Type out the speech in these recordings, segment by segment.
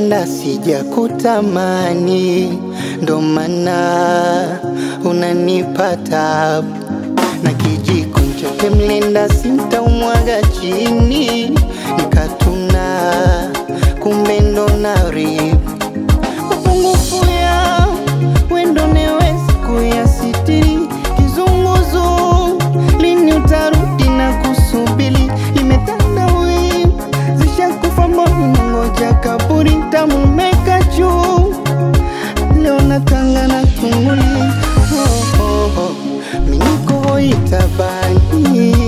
nenda sijakutamani, ndo maana unanipata na kijiko chote mlenda sintaumwaga chini, nikatuna kumbe ndo naribu mapungufu ya wendo newezi kuyasitiri kizunguzu lini utarudi na kusubili limetanda wii zishakufa mboni ngoja kaburi tamumeka juu leo natanga na tunguli oh, oh, oh. minikoitabani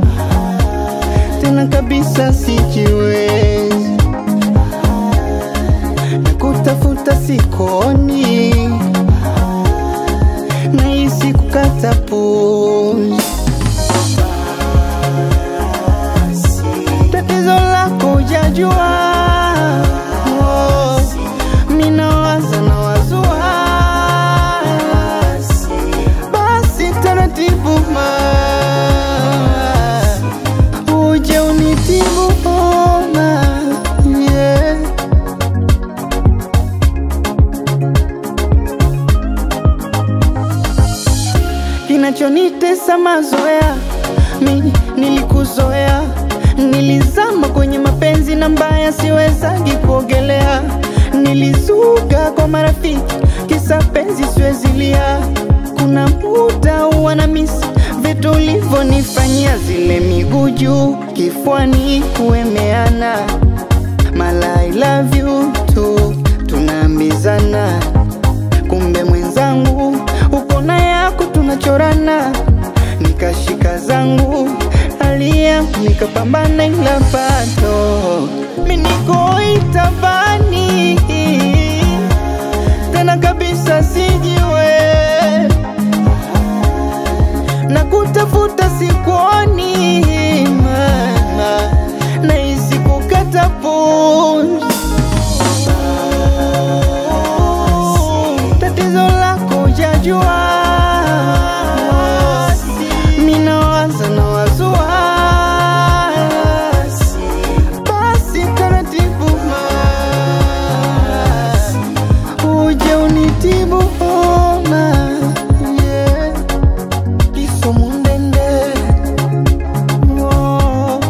tena kabisa sijiwezi na kutafuta sikoni nahisi kukata pumzi tatizo lako hujajua oh, minawaza na wazua basi taratibu ma uje unitibu ona yeah. kinachonitesa mazoea mi nilikuzoea nilizama kwenye mapenzi na mbaya siwezagi kuogelea nilizuga kwa marafiki kisa penzi siwezilia kuna muda wana misi vitu ulivyonifanyia zile miguu juu kifuani kuemeana mala I love you tu tunaambizana kumbe mwenzangu uko na yako tunachorana nikashika zangu alia nikapambana ila bado minikoitabani tena kabisa sijiwe na kutafuta sikuoni mana nahisi kukata pumzi tatizo lako hujajua minawaza na wazua basi taratibu ma uje unitibu ona yeah. kifo mundende oh.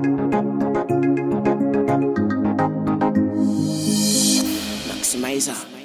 Maximizer.